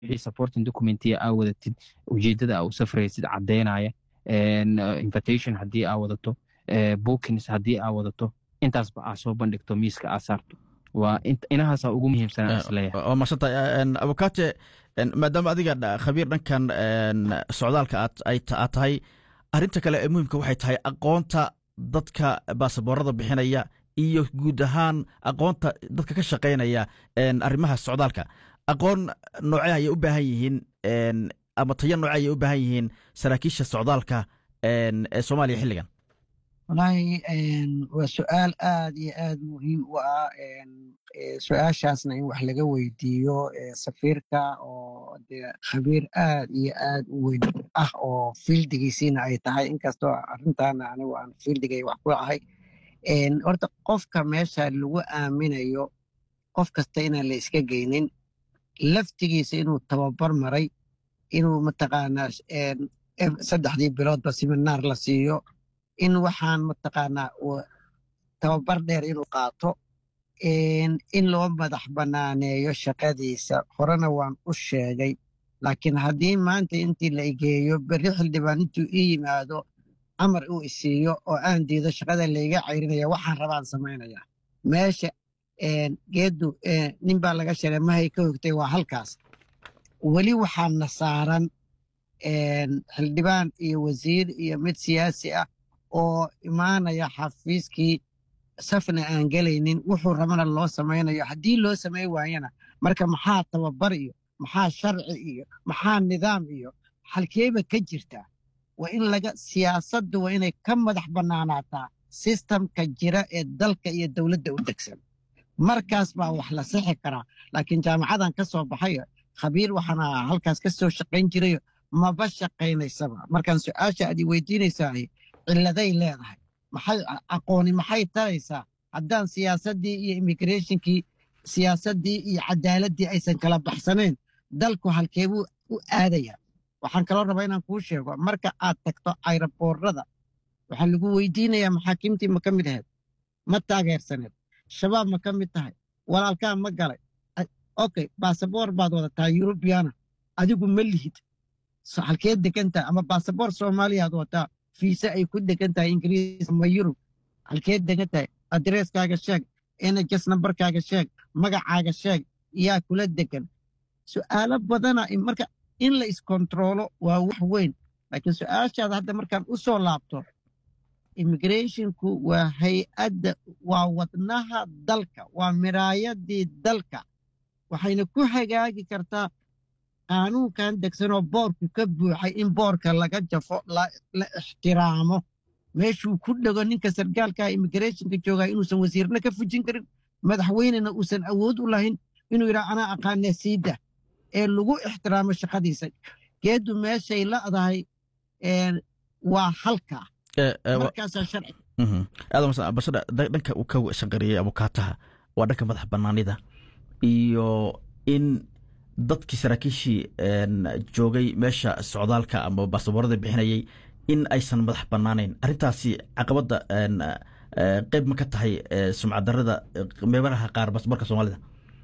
wixii supporting documentiya aa wadatid ujeedada aa u safraysid caddeynaya invitation haddii aa wadato bookings haddii aa wadato intaasba aa soo bandhigto miiska aa saarto waa inahaasa ugu muhiimsanaa isleeyahay waa madsantay abukate maadaama adiga khabiir dhankan socdaalka aad tahay arrinta kale ee muhiimka waxay tahay aqoonta dadka baasaboorada bixinaya iyo guud ahaan aqoonta dadka ka shaqaynaya arrimaha socdaalka aqoon noocee ayay u baahan yihiin ama tayo noocee ayay u baahan yihiin saraakiisha socdaalka ee soomaaliya xilligan wallaahi waa su-aal aad iyo aad muhiim u ah su-aashaasna in wax laga weydiiyo safiirka oo dee khabiir aad iyo aad u weyn ah oo fiildigiisiina ay tahay inkastoo arrintaana anigu aan fiildigay wax ku ahay horta qofka meesha lagu aaminayo qof kasta inaan la iska geynin laftigiisa inuu tababar maray inuu mataqaanaa saddexdii biloodba siminaar la siiyo in waxaan mataqaanaa tababar dheer inuu qaato in loo madax banaaneeyo shaqadiisa horena waan u sheegay laakiin haddii maanta intii la igeeyo berri xildhibaan intuu ii yimaado amar uu isiiyo oo aan diido shaqada layga cayrinaya waxaan rabaan samaynaya meesha geeddu nin baa laga sheegay mahay ka hogtay waa halkaas weli waxaana saaran xildhibaan iyo wasiir iyo mid siyaasi ah oo imaanaya xafiiskii safna aan gelaynin wuxuu rabana loo samaynayo haddii loo samay waayana marka maxaa tababar iyo maxaa sharci iyo maxaa nidaam iyo halkeeba ka jirtaa waa in laga siyaasaddu waa inay ka madax bannaanaataa sistamka jira ee dalka iyo dowladda u degsan markaas baa wax la sixi karaa laakiin jaamacadan ka soo baxayo khabiir waxaana halkaas ka soo shaqayn jirayo maba shaqaynaysaba markaan su-aasha aad i weydiinaysaa cilladay leedahay maxay aqooni maxay taraysaa haddaan siyaasaddii iyo immigrationkii siyaasaddii iyo cadaaladii aysan kala baxsanayn dalku halkeebuu u aadaya waxaan kaloo rabaa inaan kuu sheego marka aad tagto ayraboorada waxaa lagu weydiinayaa maxaakiimtii ma ka mid ahayd ma taageersaneed shabaab ma ka mid tahay walaalkaa ma galay okay baasaboor baad wadataa yurubiyaana adigu ma lihid halkeed degantaha ama baasaboor soomaaliyaad wataa fiise ay ku degan tahay ingiriis ama yurub halkeed degan tahay adreeskaaga sheeg nhs nambarkaaga sheeg magacaaga sheeg yaa kula degan su'aalo badana marka in la iskontroolo waa wax weyn laakiin su-aashaada hadda markaan u soo laabto immigrationku waa hay-adda waa wadnaha dalka waa miraayadii dalka waxayna ku hagaagi kartaa qaanuunkan degsanoo boorku ka buuxay in boorka laga jafo la ixtiraamo meeshuu ku dhego ninka sargaalkaa immigrationka joogaa inuusan wasiirna ka fujin karin madaxweynena uusan awood u lahayn inuu yidhaha anaa aqaana siida ee lagu ixtiraamo shaqadiisa geeddu meeshay la'dahay waa halkaa markaasaa sharci aadambashada dhanka uu ka shaqariyey abukaataha waa dhanka madax banaanida iyo in dadkii saraakiishii joogay meesha socdaalka ama baasaboorada bixinayay in aysan madax banaanayn arrintaasi caqabadda qeyb ma ka tahay sumcaddarada meelaha qaar baasaboorka soomaalida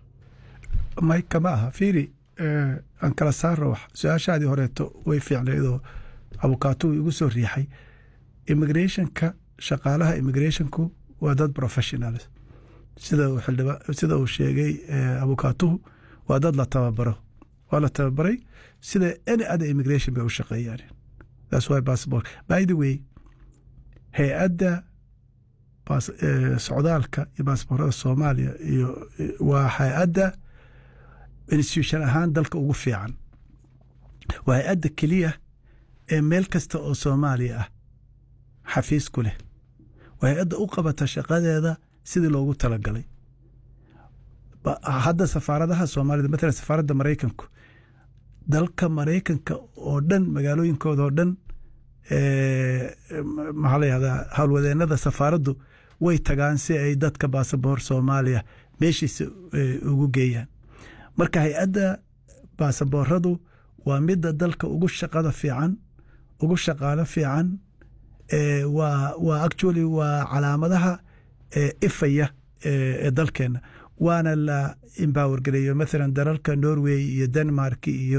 may kama aha fiiri aan kala saarno wax su-aashaadii horeeto way fiicnaydoo abukaatuhu igu soo riixay immigrationka shaqaalaha immigrationku waa dad professionals sida uu sheegay abukaatuhu waa dad la tababaro waa la tababaray sida any other immigration bay u shaqeeyaan that's why passport by the way hay-adda socdaalka iyo baasboorada soomaaliya iyo waa hay-adda institution ahaan dalka ugu fiican waa hay-adda keliya ee meel kasta oo soomaaliya ah xafiis ku leh waa hay-adda u qabata shaqadeeda sidii loogu talagalay hadda safaaradaha soomaalida matalan safaaradda maraykanku dalka maraykanka oo dhan magaalooyinkooda oo dhan maxaa la yihahdaa howlwadeenada safaaraddu way tagaan si ay dadka baasaboor soomaaliya meeshiisa ugu geeyaan marka hay-adda baasabooradu waa midda dalka ugu shaqada fiican ugu shaqaalo fiican waa waa actually waa calaamadaha ifaya ee dalkeenna waana la empower gareeyo mathalan dalalka norway iyo denmark iyo